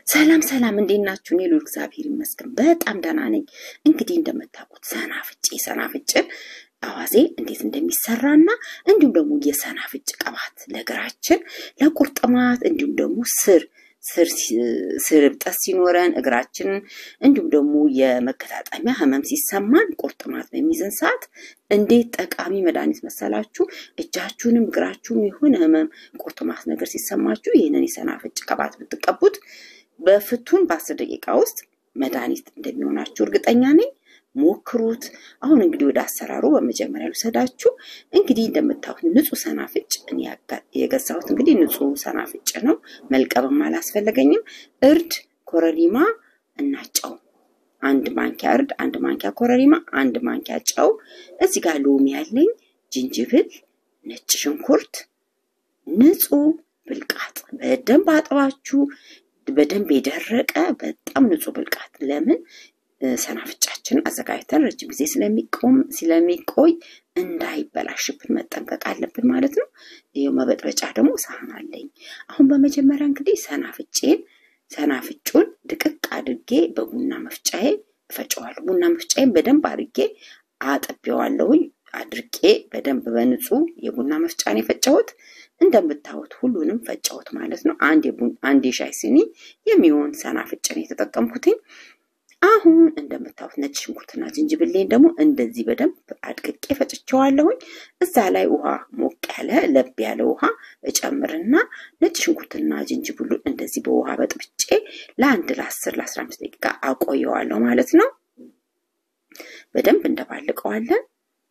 ሰላም ሰላም፣ እንዴት ናችሁ? እኔ ልዑል እግዚአብሔር ይመስገን በጣም ደህና ነኝ። እንግዲህ እንደምታውቁት ሰናፍጭ ሰናፍጭን አዋዜ እንዴት እንደሚሰራና እንዲሁም ደግሞ የሰናፍጭ ቅባት ለእግራችን ለቁርጥማት እንዲሁም ደግሞ ስር ስር ስር እብጠት ሲኖረን እግራችንን እንዲሁም ደግሞ የመገጣጠሚያ ህመም ሲሰማን ቁርጥማት በሚይዘን ሰዓት እንዴት ጠቃሚ መድኃኒት መሰላችሁ። እጃችሁንም እግራችሁም የሆነ ህመም ቁርጥማት ነገር ሲሰማችሁ ይህንን የሰናፍጭ ቅባት ብትቀቡት በፍቱን በአስር ደቂቃ ውስጥ መድኃኒት እንደሚሆናችሁ እርግጠኛ ነኝ። ሞክሩት። አሁን እንግዲህ ወደ አሰራሩ በመጀመሪያ ልውሰዳችሁ። እንግዲህ እንደምታዩት ንጹህ ሰናፍጭ እኔ የገዛሁት እንግዲህ ንጹህ ሰናፍጭ ነው። መልቀብም አላስፈለገኝም። እርድ፣ ኮረሪማ እና ጨው አንድ ማንኪያ እርድ፣ አንድ ማንኪያ ኮረሪማ፣ አንድ ማንኪያ ጨው። እዚህ ጋር ሎሚ ያለኝ፣ ጅንጅብል፣ ነጭ ሽንኩርት፣ ንጹህ ብልቃጥ በደንብ አጥባችሁ በደንብ የደረቀ በጣም ንጹህ ብልቃጥ ለምን ሰናፍጫችንን አዘጋጅተን ረጅም ጊዜ ስለሚቆም ስለሚቆይ እንዳይበላሽብን መጠንቀቅ አለብን ማለት ነው። ይኸው መበጥበጫ ደግሞ ሳህን አለኝ። አሁን በመጀመሪያ እንግዲህ ሰናፍጬን ሰናፍጩን ድቅቅ አድርጌ በቡና መፍጫዬ እፈጨዋለሁ። ቡና መፍጫዬን በደንብ አድርጌ አጥቤዋለሁኝ። አድርቄ በደንብ በንጹህ የቡና መፍጫን የፈጨሁት እንደምታዩት ሁሉንም ፈጨሁት ማለት ነው። አንድ የሻይ ሲኒ የሚሆን ሰናፍጭን የተጠቀምኩትኝ። አሁን እንደምታዩት ነጭ ሽንኩርትና ዝንጅብሌን ደግሞ እንደዚህ በደንብ አድቅቄ ፈጭቸዋለሁኝ። እዛ ላይ ውሃ ሞቅ ያለ ለብ ያለ ውሃ እጨምርና ነጭ ሽንኩርትና ዝንጅብሉን እንደዚህ በውሃ በጥብጬ ለአንድ ለአስር ለአስራ አምስት ደቂቃ አቆየዋለሁ ማለት ነው። በደንብ እንደባልቀዋለን።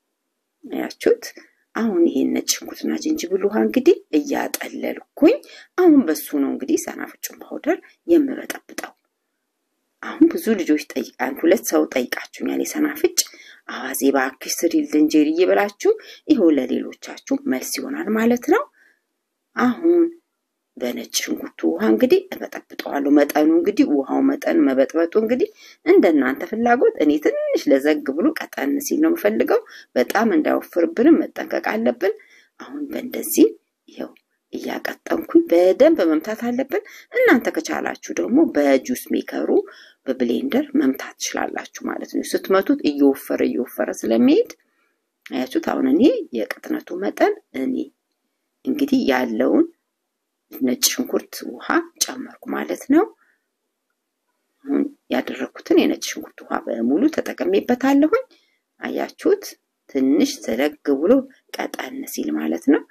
ያችሁት አሁን ይሄን ነጭ ሽንኩርትና ዝንጅብል ውሃ እንግዲህ እያጠለልኩኝ አሁን በሱ ነው እንግዲህ ሰናፍጩን ፓውደር የምበጠብጠው። አሁን ብዙ ልጆች ጠይቃን ሁለት ሰው ጠይቃችሁኛል። የሰናፍጭ አዋዜ እባክሽ ስሪልን ጄሪዬ ብላችሁ ይኸው ለሌሎቻችሁ መልስ ይሆናል ማለት ነው። አሁን በነጭ ሽንኩርቱ ውሃ እንግዲህ እበጠብጠዋለሁ። መጠኑ እንግዲህ ውሃው መጠን መበጥበጡ እንግዲህ እንደ እናንተ ፍላጎት። እኔ ትንሽ ለዘግ ብሎ ቀጠን ሲል ነው የምፈልገው። በጣም እንዳይወፍርብንም መጠንቀቅ አለብን። አሁን በእንደዚህ ይኸው እያቀጠንኩኝ በደንብ መምታት አለብን። እናንተ ከቻላችሁ ደግሞ በጁስ ሜከሩ በብሌንደር መምታት ትችላላችሁ ማለት ነው። ስትመቱት እየወፈረ እየወፈረ ስለሚሄድ አያችሁት። አሁን እኔ የቅጥነቱ መጠን እኔ እንግዲህ ያለውን ነጭ ሽንኩርት ውሃ ጨመርኩ ማለት ነው። አሁን ያደረኩትን የነጭ ሽንኩርት ውሃ በሙሉ ተጠቅሜበታለሁኝ። አያችሁት፣ ትንሽ ዘለግ ብሎ ቀጠን ሲል ማለት ነው።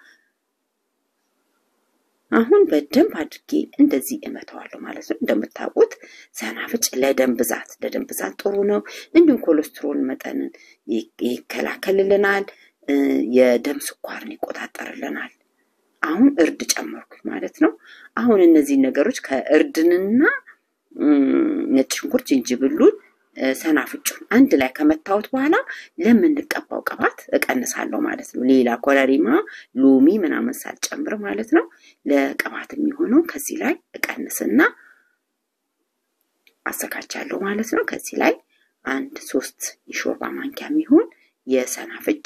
አሁን በደንብ አድርጌ እንደዚህ እመተዋለሁ ማለት ነው። እንደምታውቁት ሰናፍጭ ለደም ብዛት ለደም ብዛት ጥሩ ነው። እንዲሁም ኮሌስትሮል መጠንን ይከላከልልናል። የደም ስኳርን ይቆጣጠርልናል። አሁን እርድ ጨመርኩኝ ማለት ነው። አሁን እነዚህ ነገሮች ከእርድንና ነጭ ሽንኩርት ዝንጅብሉን ሰናፍጩን አንድ ላይ ከመታወት በኋላ ለምንቀባው ቅባት እቀንሳለሁ ማለት ነው። ሌላ ኮረሪማ፣ ሎሚ ምናምን ሳልጨምር ማለት ነው። ለቅባት የሚሆነው ከዚህ ላይ እቀንስና አዘጋጃለሁ ማለት ነው። ከዚህ ላይ አንድ ሶስት የሾርባ ማንኪያ የሚሆን የሰናፍጭ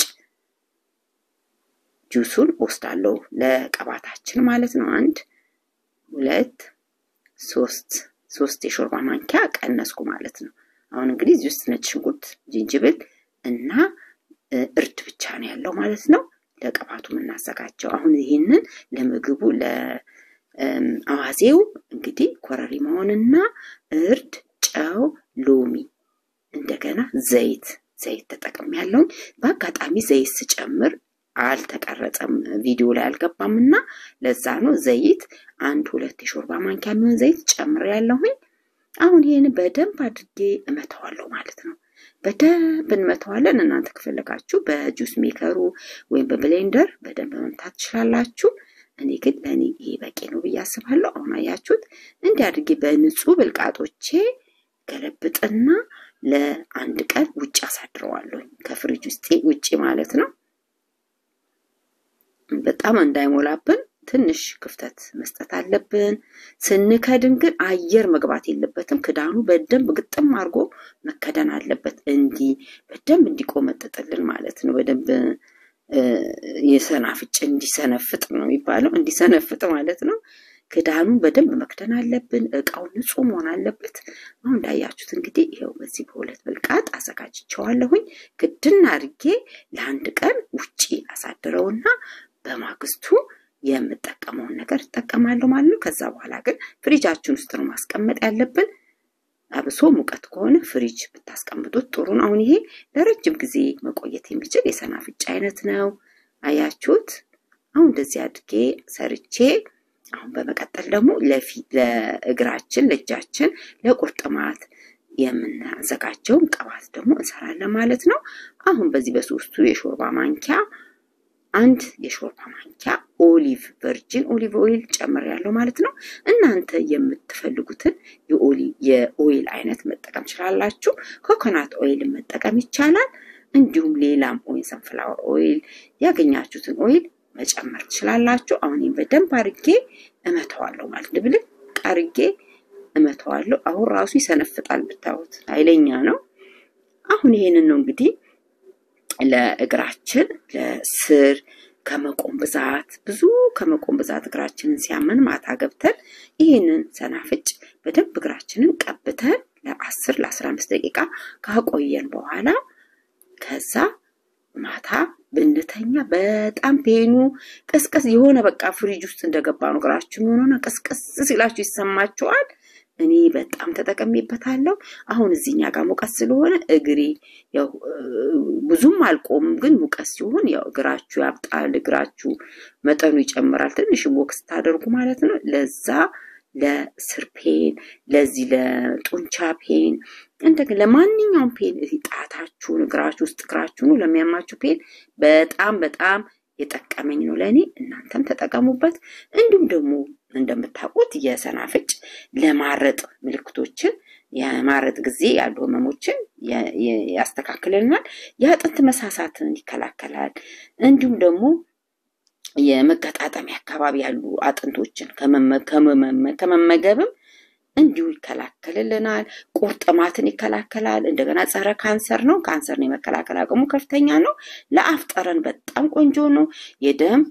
ጁሱን ወስዳለሁ ለቅባታችን ማለት ነው። አንድ ሁለት ሶስት ሶስት የሾርባ ማንኪያ ቀነስኩ ማለት ነው። አሁን እንግዲህ እዚህ ውስጥ ነጭ ሽንኩርት፣ ዝንጅብል እና እርድ ብቻ ነው ያለው ማለት ነው። ለቅባቱ የምናዘጋጀው አሁን ይህንን ለምግቡ ለአዋዜው እንግዲህ ኮረሪማውንና እርድ፣ ጨው፣ ሎሚ እንደገና ዘይት ዘይት ተጠቅም ያለውን በአጋጣሚ ዘይት ስጨምር አልተቀረጸም ቪዲዮ ላይ አልገባም እና ለዛ ነው ዘይት አንድ ሁለት የሾርባ ማንኪያ የሚሆን ዘይት ጨምር ያለሁኝ። አሁን ይህን በደንብ አድርጌ እመተዋለሁ ማለት ነው። በደንብ እንመተዋለን። እናንተ ከፈለጋችሁ በጁስ ሜከሩ ወይም በብሌንደር በደንብ መምታት ትችላላችሁ። እኔ ግን ለእኔ ይሄ በቂ ነው ብዬ አስባለሁ። አሁን አያችሁት እንዲህ አድርጌ በንጹህ ብልቃጦቼ ገለብጥና ለአንድ ቀን ውጭ አሳድረዋለሁ ከፍሪጅ ውስጥ ውጭ ማለት ነው። በጣም እንዳይሞላብን ትንሽ ክፍተት መስጠት አለብን። ስንከድን ግን አየር መግባት የለበትም። ክዳኑ በደንብ ግጥም አድርጎ መከደን አለበት። እንዲህ በደንብ እንዲቆመጥጥልን ማለት ነው። በደንብ የሰናፍጭ እንዲሰነፍጥ ነው የሚባለው፣ እንዲሰነፍጥ ማለት ነው። ክዳኑን በደንብ መክደን አለብን። እቃው ንጹህ መሆን አለበት። አሁን እንዳያችሁት እንግዲህ ይኸው በዚህ በሁለት ብልቃጥ አዘጋጅቸዋለሁኝ። ክድን አድርጌ ለአንድ ቀን ውጪ አሳድረውና በማግስቱ የምጠቀመውን ነገር እጠቀማለሁ ማለት ነው። ከዛ በኋላ ግን ፍሪጃችን ውስጥ ነው ማስቀመጥ ያለብን። አብሶ ሙቀት ከሆነ ፍሪጅ ብታስቀምጡት ጥሩ ነው። አሁን ይሄ ለረጅም ጊዜ መቆየት የሚችል የሰናፍጭ አይነት ነው። አያችሁት? አሁን እንደዚህ አድርጌ ሰርቼ አሁን በመቀጠል ደግሞ ለእግራችን፣ ለእጃችን፣ ለቁርጥማት የምናዘጋጀውን ቅባት ደግሞ እንሰራለን ማለት ነው። አሁን በዚህ በሶስቱ የሾርባ ማንኪያ አንድ የሾርባ ማንኪያ ኦሊቭ ቨርጂን ኦሊቭ ኦይል ጨምሬያለሁ ማለት ነው። እናንተ የምትፈልጉትን የኦይል አይነት መጠቀም ትችላላችሁ። ኮኮናት ኦይልን መጠቀም ይቻላል። እንዲሁም ሌላም ኦይል ሰንፍላወር ኦይል ያገኛችሁትን ኦይል መጨመር ትችላላችሁ። አሁን ይህን በደንብ አርጌ እመተዋለሁ ማለት ድብልቅ አርጌ እመተዋለሁ። አሁን ራሱ ይሰነፍጣል ብታዩት፣ ኃይለኛ ነው። አሁን ይሄንን ነው እንግዲህ ለእግራችን ለስር ከመቆም ብዛት ብዙ ከመቆም ብዛት እግራችንን ሲያመን ማታ ገብተን ይህንን ሰናፍጭ በደንብ እግራችንን ቀብተን ለአስር ለአስራ አምስት ደቂቃ ካቆየን በኋላ ከዛ ማታ ብንተኛ በጣም ፔኑ ቀስቀስ የሆነ በቃ ፍሪጅ ውስጥ እንደገባ ነው እግራችን የሆነ ቀስቀስ ሲላችሁ ይሰማችኋል። እኔ በጣም ተጠቀሜበታለሁ። አሁን እዚህኛ ጋር ሙቀት ስለሆነ እግሬ ያው ብዙም አልቆምም፣ ግን ሙቀት ሲሆን ያው እግራችሁ ያብጣል፣ እግራችሁ መጠኑ ይጨምራል። ትንሽ ቦክስ ስታደርጉ ማለት ነው። ለዛ ለስር ፔን፣ ለዚህ ለጡንቻ ፔን፣ እንደገና ለማንኛውም ፔን ጣታችሁን፣ እግራችሁ ውስጥ እግራችሁን ለሚያማችሁ ፔን በጣም በጣም የጠቀመኝ ነው ለእኔ። እናንተም ተጠቀሙበት። እንዲሁም ደግሞ እንደምታውቁት የሰናፍጭ ለማረጥ ምልክቶችን የማረጥ ጊዜ ያሉ ህመሞችን ያስተካክልልናል። የአጥንት መሳሳትን ይከላከላል። እንዲሁም ደግሞ የመገጣጠሚያ አካባቢ ያሉ አጥንቶችን ከመመገብም እንዲሁ ይከላከልልናል። ቁርጥማትን ይከላከላል። እንደገና ጸረ ካንሰር ነው። ካንሰርን የመከላከል አቅሙ ከፍተኛ ነው። ለአፍ ጠረን በጣም ቆንጆ ነው። የደም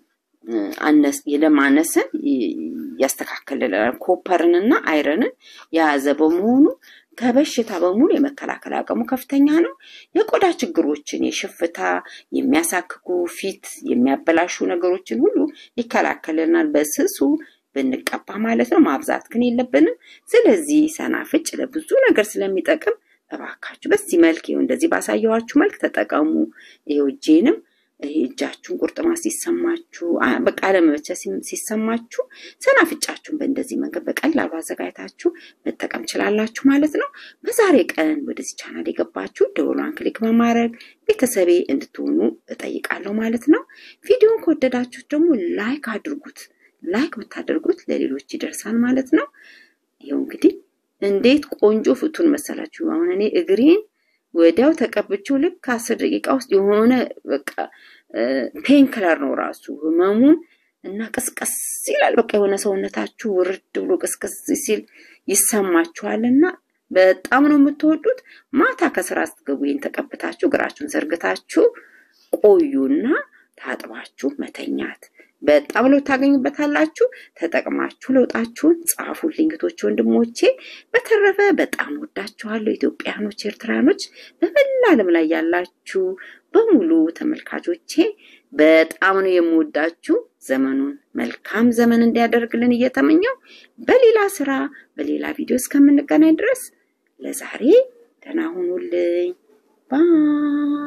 የደም ማነስን ያስተካክልልናል። ኮፐርንና አይረንን የያዘ በመሆኑ ከበሽታ በሙሉ የመከላከል አቅሙ ከፍተኛ ነው። የቆዳ ችግሮችን፣ የሽፍታ፣ የሚያሳክኩ ፊት የሚያበላሹ ነገሮችን ሁሉ ይከላከልልናል በስሱ ብንቀባ ማለት ነው። ማብዛት ግን የለብንም። ስለዚህ ሰናፍጭ ለብዙ ነገር ስለሚጠቅም እባካችሁ በዚህ መልክ ይኸው እንደዚህ ባሳየኋችሁ መልክ ተጠቀሙ። ይኸው እጄንም እጃችሁን ቁርጥማት ሲሰማችሁ፣ በቃ አለመመቸት ሲሰማችሁ ሰናፍጫችሁን በእንደዚህ መንገድ በቀላሉ አዘጋጅታችሁ መጠቀም ችላላችሁ ማለት ነው። በዛሬ ቀን ወደዚህ ቻናል የገባችሁ ደወሏን ክሊክ በማድረግ ቤተሰቤ እንድትሆኑ እጠይቃለሁ ማለት ነው። ቪዲዮን ከወደዳችሁት ደግሞ ላይክ አድርጉት። ላይክ ብታደርጉት ለሌሎች ይደርሳል ማለት ነው። ይኸው እንግዲህ እንዴት ቆንጆ ፍቱን መሰላችሁ። አሁን እኔ እግሬን ወዲያው ተቀብቼው ልክ አስር ደቂቃ ውስጥ የሆነ በቃ ፔን ክለር ነው ራሱ ህመሙን እና ቅስቀስ ይላል። በቃ የሆነ ሰውነታችሁ ውርድ ብሎ ቅስቀስ ሲል ይሰማችኋል እና በጣም ነው የምትወዱት። ማታ ከስራ ስትገቡ ይህን ተቀብታችሁ እግራችሁን ዘርግታችሁ ቆዩና ታጥባችሁ መተኛት በጣም ለውጥ ታገኙበታላችሁ። ተጠቅማችሁ ለውጣችሁን ጻፉልኝ እህቶቼ፣ ወንድሞቼ። በተረፈ በጣም ወዳችኋለሁ ኢትዮጵያኖች፣ ኤርትራኖች፣ በመላ ዓለም ላይ ያላችሁ በሙሉ ተመልካቾቼ በጣም ነው የምወዳችሁ። ዘመኑን መልካም ዘመን እንዲያደርግልን እየተመኘው በሌላ ስራ በሌላ ቪዲዮ እስከምንገናኝ ድረስ ለዛሬ ደህና ሁኑልኝ ባይ